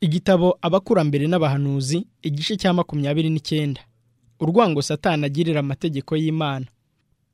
Igitabo abakurambere n'abahanuzi igice cya makumyabiri n'icyenda urwango satani agirira amategeko y'imana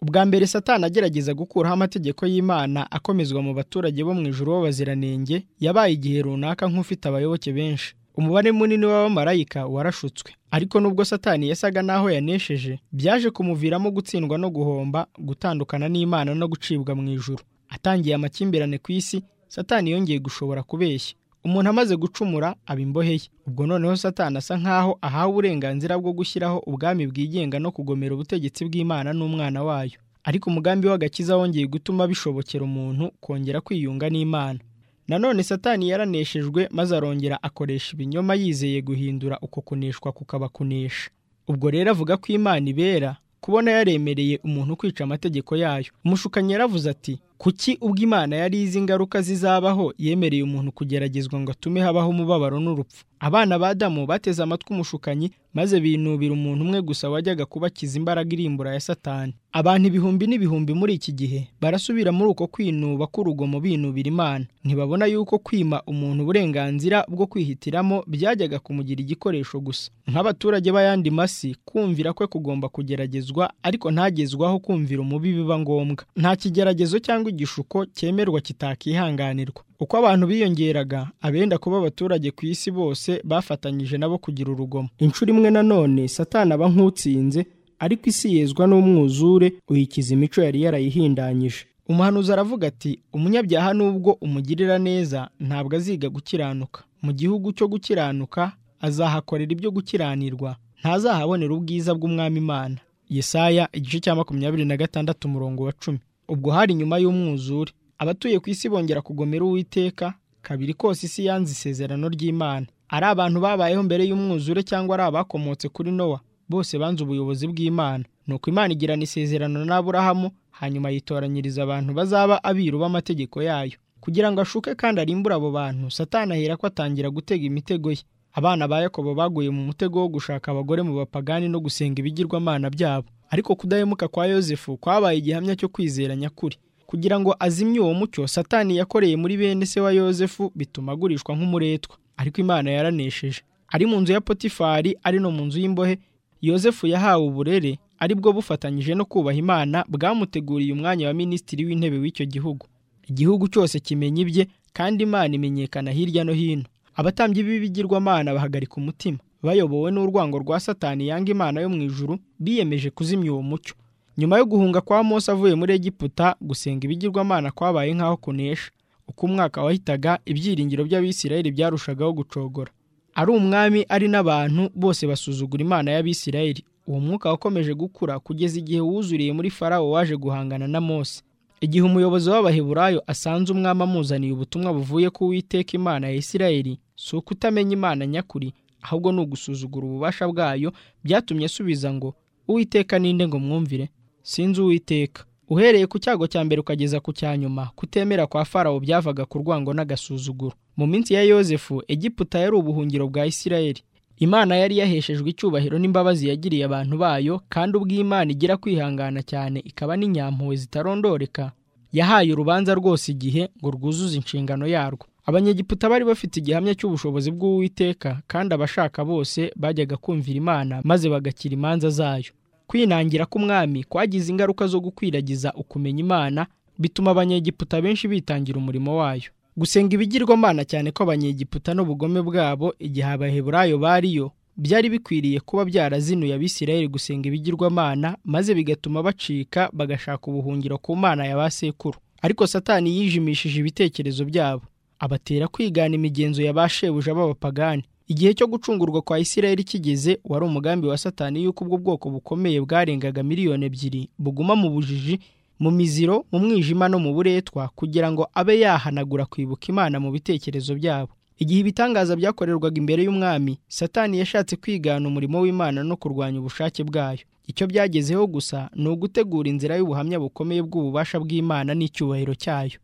ubwa mbere satani agerageza gukuraho amategeko y'imana akomezwa mu baturage bo mu ijuru b'abaziranenge yabaye igihe runaka nk'ufite abayoboke benshi umubare munini w'abamarayika warashutswe ariko nubwo satani yasaga n'aho yanesheje byaje kumuviramo gutsindwa no guhomba gutandukana n'imana no gucibwa mu ijuru atangiye amakimbirane ku isi satani yongeye gushobora kubeshya umuntu amaze gucumura aba imbohe ye ubwo noneho satani asa nk'aho ahawe uburenganzira bwo gushyiraho ubwami bwigenga no kugomera ubutegetsi bw'imana n'umwana wayo ariko umugambi w'agakiza wongeye gutuma bishobokera umuntu kongera kwiyunga n'imana nanone satani yaraneshejwe maze arongera akoresha ibinyoma yizeye guhindura uko kuneshwa kukaba kunesha ubwo rero avuga ko imana ibera kubona yaremereye umuntu kwica amategeko yayo umushukanyi yaravuze ati kuki ubwo imana yari izi ingaruka zizabaho yemereye umuntu kugeragezwa ngo atume habaho umubabaro n'urupfu abana ba damu bateze amatwi umushukanyi maze binubira umuntu umwe gusa wajyaga kubakiza imbaraga irimbura ya satani abantu ibihumbi n'ibihumbi muri iki gihe barasubira muri uko kwinuba k'urugomo binubira imana ntibabona yuko kwima umuntu uburenganzira bwo kwihitiramo byajyaga kumugira igikoresho gusa nk'abaturage b'ayandi masi kumvira kwe kugomba kugeragezwa ariko ntagezwaho kumvira umubi biba ngombwa nta kigeragezo cyangwa igishuko cyemerwa kitakihanganirwa uko abantu biyongeraga abenda kuba abaturage ku isi bose bafatanyije nabo kugira urugomo inshuro imwe nanone satana aba nk'utsinze ariko isi yezwa n'umwuzure uyikiza imico yari yarayihindanyije umuhanuzi aravuga ati umunyabyaha nubwo umugirira neza ntabwo aziga gukiranuka mu gihugu cyo gukiranuka azahakorera ibyo gukiranirwa ntazahabonera ubwiza bw'umwami imana yesaya igice cya makumyabiri na gatandatu umurongo wa cumi ubwo hari nyuma y'umwuzure abatuye ku isi bongera kugomera uwiteka kabiri kose isi yanze isezerano ry'imana ari abantu babayeho mbere y'umwuzure cyangwa ari abakomotse kuri nowa bose banze ubuyobozi bw'imana nuko imana igirana isezerano n'aburahamu hanyuma yitoranyiriza abantu bazaba abiru b'amategeko yayo kugira ngo ashuke kandi arimbure abo bantu satani ahera ko atangira gutega imitego ye abana ba yakobo baguye mu mutego wo gushaka abagore mu bapagani no gusenga ibigirwamana byabo ariko kudahemuka kwa yosefu kwabaye igihamya cyo kwizera nyakuri kugira ngo azimye uwo mucyo satani yakoreye muri bene se wa yosefu bituma agurishwa nk'umuretwa ariko imana yaranesheje ari mu nzu ya potifari ari no mu nzu y'imbohe yosefu yahawe uburere ari bwo bufatanyije no kubaha imana bwamuteguriye umwanya wa minisitiri w'intebe w'icyo gihugu igihugu cyose kimenya ibye kandi imana imenyekana hirya no hino abatambyi b'ibigirwamana bahagarika umutima bayobowe n'urwango rwa satani yanga imana yo mu ijuru biyemeje kuzimya uwo mucyo nyuma yo guhunga kwa Mose avuye muri Egiputa gusenga ibigirwamana kwabaye nk'aho kunesha uko umwaka wahitaga ibyiringiro by'abisirayeli byarushagaho gucogora ari umwami ari n'abantu bose basuzugura imana y'abisirayeli uwo mwuka wakomeje gukura kugeza igihe wuzuriye muri farawo waje guhangana na Mose igihe umuyobozi w'abaheburayo asanze umwami amuzaniye ubutumwa buvuye ku witeka imana ya isirayeli si uko utamenya imana nyakuri ahubwo ni ugusuzugura ububasha bwayo byatumye asubiza ngo uwiteka ninde ngo mwumvire sinzi uwiteka uhereye ku cyago cya mbere ukageza ku cya nyuma kutemera kwa farawo byavaga ku rwango n'agasuzuguro mu minsi ya yosefu egiputa yari ubuhungiro bwa isirayeli imana yari yaheshejwe icyubahiro n'imbabazi yagiriye abantu bayo kandi ubwo imana igira kwihangana cyane ikaba n'inyampuhwe zitarondoreka yahaye urubanza rwose igihe ngo rwuzuze inshingano yarwo abanyegiputa bari bafite igihamya cy'ubushobozi bw'uwiteka kandi abashaka bose bajyaga kumvira imana maze bagakira imanza zayo kwinangira k'umwami kwagize ingaruka zo gukwiragiza ukumenya imana bituma abanyegiputa benshi bitangira umurimo wayo gusenga ibigirwamana cyane ko abanyegiputa n'ubugome bwabo igihe abaheburayo bariyo byari bikwiriye kuba byarazinuye abisirayeli gusenga ibigirwamana maze bigatuma bacika bagashaka ubuhungiro ku mana ya ba sekuru ariko satani yijimishije ibitekerezo byabo abatera kwigana imigenzo ya ba shebuja b'abapagani igihe cyo gucungurwa kwa isirayeli kigeze wari umugambi wa satani y'uko ubwo bwoko bukomeye bwarengaga miliyoni ebyiri buguma mu bujiji mu miziro mu mwijima no mu buretwa kugira ngo abe yahanagura kwibuka imana mu bitekerezo byabo igihe ibitangaza byakorerwaga imbere y'umwami satani yashatse kwigana umurimo w'imana no kurwanya ubushake bwayo icyo byagezeho gusa ni ugutegura inzira y'ubuhamya bukomeye bw'ububasha bw'imana n'icyubahiro cyayo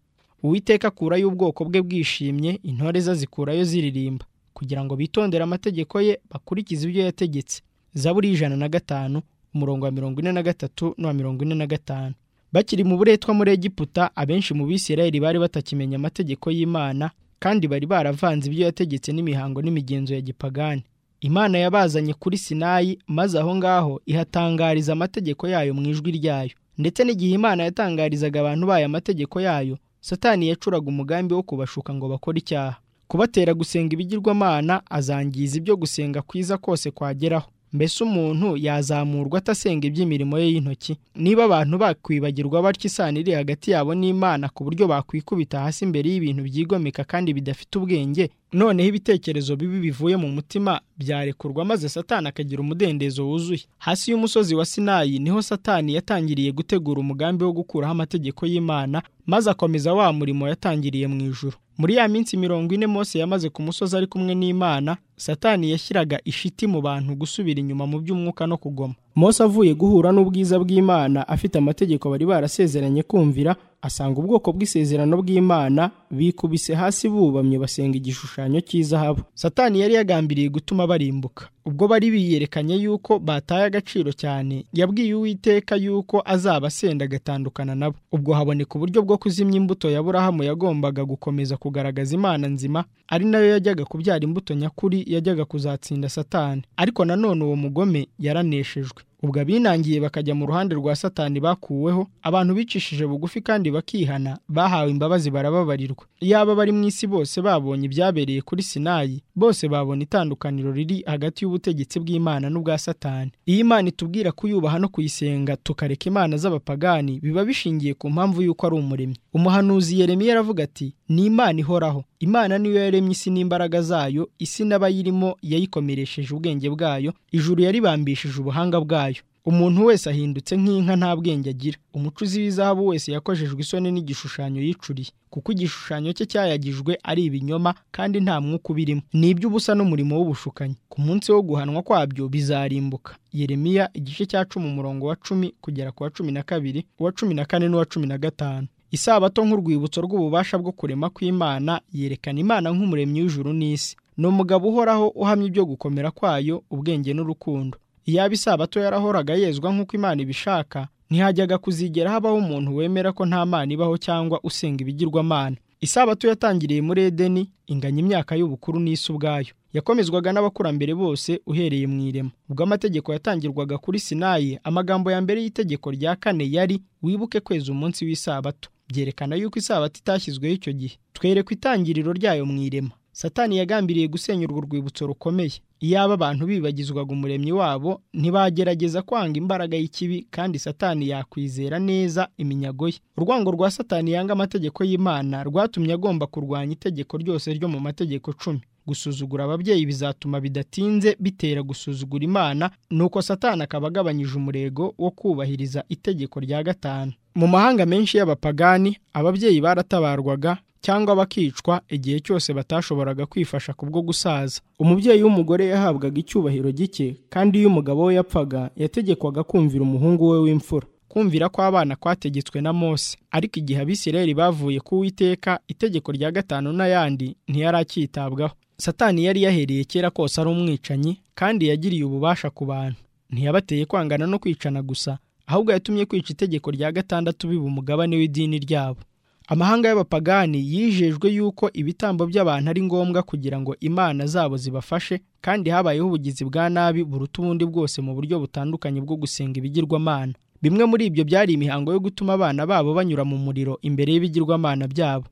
uwiteka akurayo ubwoko bwe bwishimye intore ze azikurayo ziririmba kugira ngo bitondere amategeko ye bakurikize ibyo yategetse zaburi ijana na gatanu umurongo wa mirongo ine na gatatu n'uwa mirongo ine na gatanu bakiri mu buretwa muri egiputa abenshi mu bisirayeli bari batakimenya amategeko y'imana kandi bari baravanze ibyo yategetse n'imihango n'imigenzo ya gipagani imana yabazanye kuri sinayi maze aho ngaho ihatangariza amategeko yayo mu ijwi ryayo ndetse n'igihe imana yatangarizaga abantu bayo amategeko yayo satani yacuraga umugambi wo kubashuka ngo bakore icyaha kubatera gusenga ibigirwamana azangiza ibyo gusenga kwiza kose kwageraho mbese umuntu yazamurwa atasenga iby'imirimo ye y'intoki niba abantu bakwibagirwa batyo isano iri hagati yabo n'imana ku buryo bakwikubita hasi imbere y'ibintu byigomeka kandi bidafite ubwenge noneho ibitekerezo bibi bivuye mu mutima byarekurwa maze satani akagira umudendezo wuzuye hasi y'umusozi wa sinayi niho satani yatangiriye gutegura umugambi wo gukuraho amategeko y'imana maze akomeza wa murimo yatangiriye mu ijuru muri ya minsi mirongo ine Mose yamaze ku musozi ari kumwe n'imana satani yashyiraga ishiti mu bantu gusubira inyuma mu by'umwuka no kugoma Mose avuye guhura n'ubwiza bw'imana afite amategeko bari barasezeranye kumvira asanga ubwoko bw'isezerano bw'imana bikubise hasi bubamye basenga igishushanyo cy'izahabu satani yari yagambiriye gutuma barimbuka ubwo bari biyerekanye yuko bataye agaciro cyane yabwiye uwiteka yuko azaba asenda agatandukana nabo ubwo haboneka uburyo bwo kuzimya imbuto ya burahamu yagombaga gukomeza kugaragaza imana nzima ari nayo yajyaga kubyara imbuto nyakuri yajyaga kuzatsinda satani ariko nanone uwo mugome yaraneshejwe ubwo abinangiye bakajya mu ruhande rwa satani bakuweho abantu bicishije bugufi kandi bakihana bahawe imbabazi barababarirwa iyaba bari mu isi bose babonye ibyabereye kuri sinayi bose babona itandukaniro riri hagati y'ubutegetsi bw'imana n'ubwa satani iyo imana itubwira kuyubaha no kuyisenga tukareka imana z'abapagani biba bishingiye ku mpamvu y'uko ari umuremyi umuhanuzi Yeremiya aravuga ati ni imana ihoraho imana niyo yaremye isi n'imbaraga zayo isi n'abayirimo yayikomeresheje ubwenge bwayo ijuru yaribambishije ubuhanga bwayo umuntu wese ahindutse nk'inka nta bwenge agira umucuzi w'izahabu wese yakojejwe isoni n'igishushanyo yicuriye kuko igishushanyo cye cyayagijwe ari ibinyoma kandi nta mwuka ubirimo ni iby'ubusa n'umurimo w'ubushukanyi ku munsi wo guhanwa kwabyo bizarimbuka yeremiya igice cya cumi umurongo wa cumi kugera ku wa cumi na kabiri uwa cumi na kane n'uwa cumi na gatanu isabato nk'urwibutso rw'ububasha bwo kurema kw'imana yerekana imana nk'umuremyi w'ijuru n'isi ni umugabo uhoraho uhamya ibyo gukomera kwayo ubwenge n'urukundo iyaba isabato yarahoraga yezwa nk'uko imana ibishaka ntihajyaga kuzigera habaho umuntu wemera ko nta mana ibaho cyangwa usenga ibigirwamana isabato yatangiriye muri edeni inganya imyaka y'ubukuru n'isi ubwayo yakomezwaga n'abakurambere bose uhereye mu irema ubwo amategeko yatangirwaga kuri sinayi amagambo ya mbere y'itegeko rya kane yari wibuke kweza umunsi w'isabato byerekana yuko isabato itashyizweho icyo gihe twerekwa itangiriro ryayo mu irema satani yagambiriye gusenya urwo rwibutso rukomeye iyaba abantu bibagizwaga umuremyi wabo ntibagerageza kwanga imbaraga y'ikibi kandi satani yakwizera neza iminyago ye urwango rwa satani yanga amategeko y'imana rwatumye agomba kurwanya itegeko ryose ryo mu mategeko cumi gusuzugura ababyeyi bizatuma bidatinze bitera gusuzugura imana nuko satani akaba agabanyije umurego wo kubahiriza itegeko rya gatanu mu mahanga menshi y'abapagani ababyeyi baratabarwaga cyangwa bakicwa igihe cyose batashoboraga kwifasha kubwo gusaza umubyeyi w'umugore yahabwaga icyubahiro gike kandi iyo umugabo we yapfaga yategekwaga kumvira umuhungu we w'imfura kumvira kw'abana kwategetswe na mose ariko igihe abisirayeli bavuye ku witeka itegeko rya gatanu n'ayandi ntiyaracyitabwaho satani yari yahereye kera kose ari umwicanyi kandi yagiriye ububasha ku bantu ntiyabateye kwangana no kwicana gusa ahubwo yatumye kwica itegeko rya gatandatu biba umugabane w'idini ryabo amahanga y'abapagani yijejwe yuko ibitambo by'abantu ari ngombwa kugira ngo imana zabo zibafashe kandi habayeho ubugizi bwa nabi buruta ubundi bwose mu buryo butandukanye bwo gusenga ibigirwamana bimwe muri ibyo byari imihango yo gutuma abana babo banyura mu muriro imbere y'ibigirwamana byabo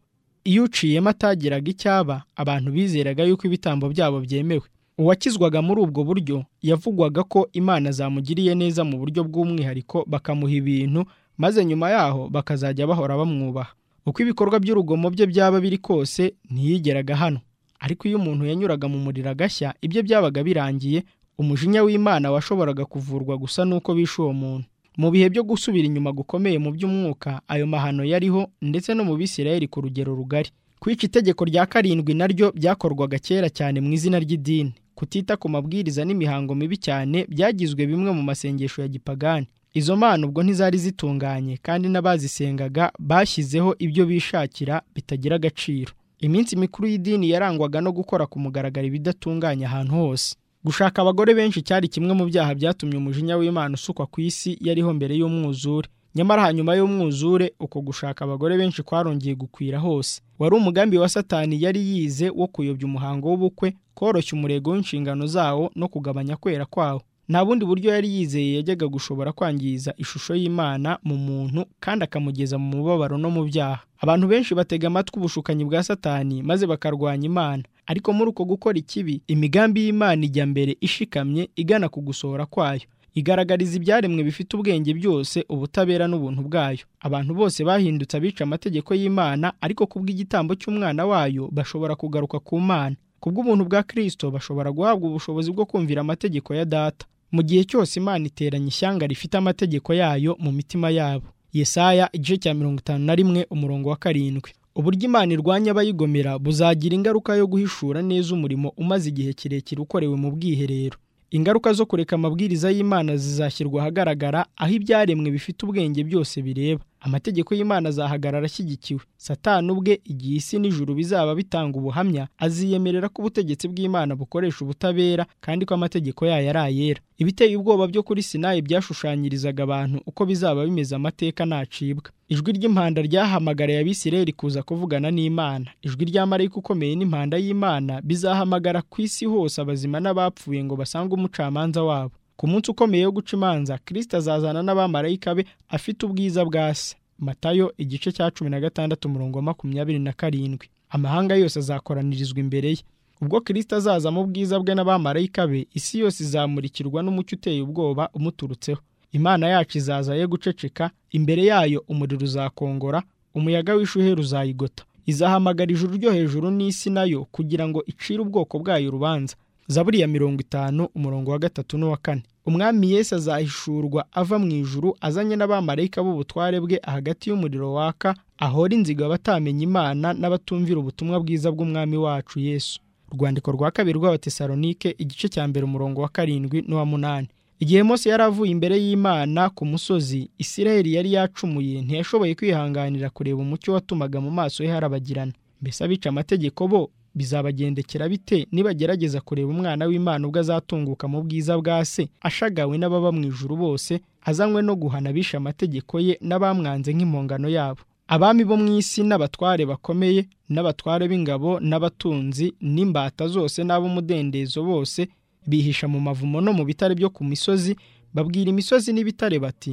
iyo uciyemo atagiraga icyaba abantu bizeraga yuko ibitambo byabo byemewe uwakizwaga muri ubwo buryo yavugwaga ko imana zamugiriye neza mu buryo bw'umwihariko bakamuha ibintu maze nyuma yaho bakazajya bahora bamwubaha uko ibikorwa by'urugomo bye byaba biri kose ntiyigeraga hano ariko iyo umuntu yanyuraga mu muriro agashya ibyo byabaga birangiye umujinya w'imana washoboraga kuvurwa gusa n'uko bishe uwo muntu mu bihe byo gusubira inyuma gukomeye mu by'umwuka ayo mahano yariho ndetse no mu bisirayeli ku rugero rugari kwica itegeko rya karindwi naryo byakorwaga kera cyane mu izina ry'idini kutita ku mabwiriza n'imihango mibi cyane byagizwe bimwe mu masengesho ya gipagani izo mana ubwo ntizari zitunganye kandi n'abazisengaga bashyizeho ibyo bishakira bitagira agaciro iminsi mikuru y'idini yarangwaga no gukora ku mugaragaro ibidatunganye ahantu hose gushaka abagore benshi cyari kimwe mu byaha byatumye umujinya w'imana usukwa ku isi yariho mbere y'umwuzure nyamara hanyuma y'umwuzure uko gushaka abagore benshi kwarongeye gukwira hose wari umugambi wa satani yari yize wo kuyobya umuhango w'ubukwe koroshya umurego w'inshingano zawo no kugabanya kwera kwawo nta bundi buryo yari yizeye yajyaga gushobora kwangiza ishusho y'imana mu muntu kandi akamugeza mu mubabaro no mu byaha abantu benshi batega amatwi ubushukanyi bwa satani maze bakarwanya imana ariko muri uko gukora ikibi imigambi y'imana ijya mbere ishikamye igana ku gusohora kwayo igaragariza ibyaremwe bifite ubwenge byose ubutabera n'ubuntu bwayo abantu bose bahindutse abica amategeko y'imana ariko kubw'igitambo cy'umwana wayo bashobora kugaruka ku mana kubw'ubuntu bwa kirisito bashobora guhabwa ubushobozi bwo kumvira amategeko ya data mu gihe cyose imana iteranye ishyanga rifite amategeko yayo mu mitima yabo yesaya igice cya mirongo itanu na rimwe umurongo wa karindwi uburyo imana irwanya abayigomera buzagira ingaruka yo guhishura neza umurimo umaze igihe kirekire ukorewe mu bwiherero ingaruka zo kureka amabwiriza y'imana zizashyirwa ahagaragara aho ibyaremwe bifite ubwenge byose bireba amategeko y'imana azahagarara ashyigikiwe satani ubwe igihe isi n'ijuru bizaba bitanga ubuhamya aziyemerera ko ubutegetsi bw'imana bukoresha ubutabera kandi ko amategeko yayo ari ayera ibiteye ubwoba byo kuri sinayi byashushanyirizaga abantu uko bizaba bimeze amateka nacibwa ijwi ry'impanda ryahamagariye abisirayeli kuza kuvugana n'imana ijwi rya marayika ukomeye n'impanda y'imana bizahamagara ku isi hose abazima n'abapfuye ngo basange umucamanza wabo ku munsi ukomeye wo guca imanza kirisita azazana n'abamarayika be afite ubwiza bwa se matayo igice cya cumi na gatandatu umurongo wa makumyabiri na karindwi amahanga yose azakoranirizwa imbere ye ubwo kirisita azaza mu bwiza bwe n'abamarayika be isi yose izamurikirwa n'umucyo uteye ubwoba umuturutseho imana yacu izaza ye guceceka imbere yayo umuriro uzakongora umuyaga w'ishuheri uzayigota izahamagara ijuru ryo hejuru n'isi nayo kugira ngo icire ubwoko bwayo urubanza zaburiya mirongo itanu umurongo wa gatatu n'uwa kane umwami Yesu azahishurwa ava mu ijuru azanye n'abamarayika b'ubutware bwe hagati y'umuriro waka ahora inziga abatamenye imana n'abatumvira ubutumwa bwiza bw'umwami wacu Yesu urwandiko rwa kabiri rw'abatesalonike igice cya mbere umurongo wa karindwi n'uwa munani igihe Mose yari avuye imbere y'imana ku musozi isiraheli yari yacumuye ntiyashoboye kwihanganira kureba umucyo watumaga mu maso ye harabagirana mbese abica amategeko bo bizabagendekera bite nibagerageza kureba umwana w'imana ubwo azatunguka mu bwiza bwa se ashagawe n'ababa mu ijuru bose azanywe no guhana abisha amategeko ye n'abamwanze nk'impongano yabo abami bo mu isi n'abatware bakomeye n'abatware b'ingabo n'abatunzi n'imbata zose n'ab'umudendezo bose bihisha mu mavumo no mu bitare byo ku misozi babwira imisozi n'ibitare bati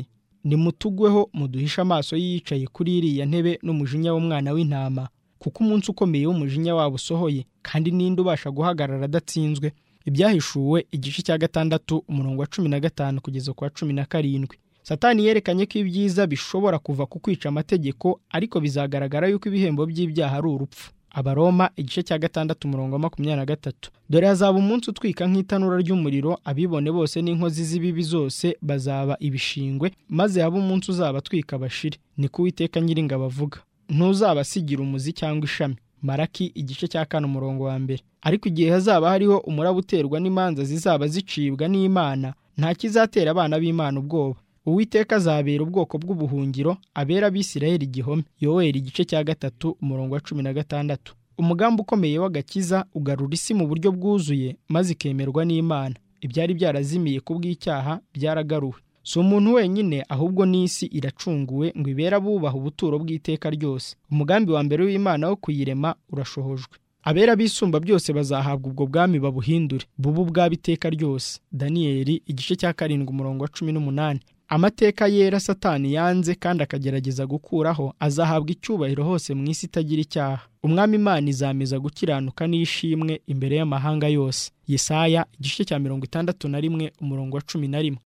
nimutugweho muduhishe amaso yicaye kuri iriya ntebe n'umujinya w'umwana w'intama kuko umunsi ukomeye w'umujinya wabo usohoye kandi ninde ubasha guhagarara adatsinzwe ibyahishuwe igice cya gatandatu umurongo wa cumi na gatanu kugeza ku wa cumi na karindwi satani yerekanye ko ibyiza bishobora kuva ku kwica amategeko ariko bizagaragara yuko ibihembo by'ibyaha ari urupfu abaroma igice cya gatandatu umurongo wa makumyabiri na gatatu dore hazaba umunsi utwika nk'itanura ry'umuriro abibone bose n'inkozi z'ibibi zose bazaba ibishingwe maze habe umunsi uzaba atwika bashire ni ko uwiteka nyiringa bavuga ntuzabasigira umuzi cyangwa ishami maraki igice cya kane umurongo wa mbere ariko igihe hazaba hariho umuraba uterwa n'imanza zizaba zicibwa n'imana nta kizatera abana b'imana ubwoba uwiteka azabera ubwoko bw'ubuhungiro abera abisirayeli igihome yoweri igice cya gatatu umurongo wa cumi na gatandatu umugambi ukomeye w'agakiza ugarura isi mu buryo bwuzuye maze ikemerwa n'imana ibyari byarazimiye ku bw'icyaha byaragaruwe si umuntu wenyine ahubwo n'isi iracunguwe ngo ibere abubaha ubuturo bw'iteka ryose umugambi wa mbere w'imana wo kuyirema urashohojwe abera bisumba byose bazahabwa ubwo bwami babuhindure bubu bwaba iteka ryose daniyeli igice cya karindwi umurongo wa cumi n'umunani amateka yera satani yanze kandi akagerageza gukuraho azahabwa icyubahiro hose mu isi itagira icyaha umwami imana izameza gukiranuka n'ishimwe imbere y'amahanga yose yesaya igice cya mirongo itandatu na rimwe umurongo wa cumi na rimwe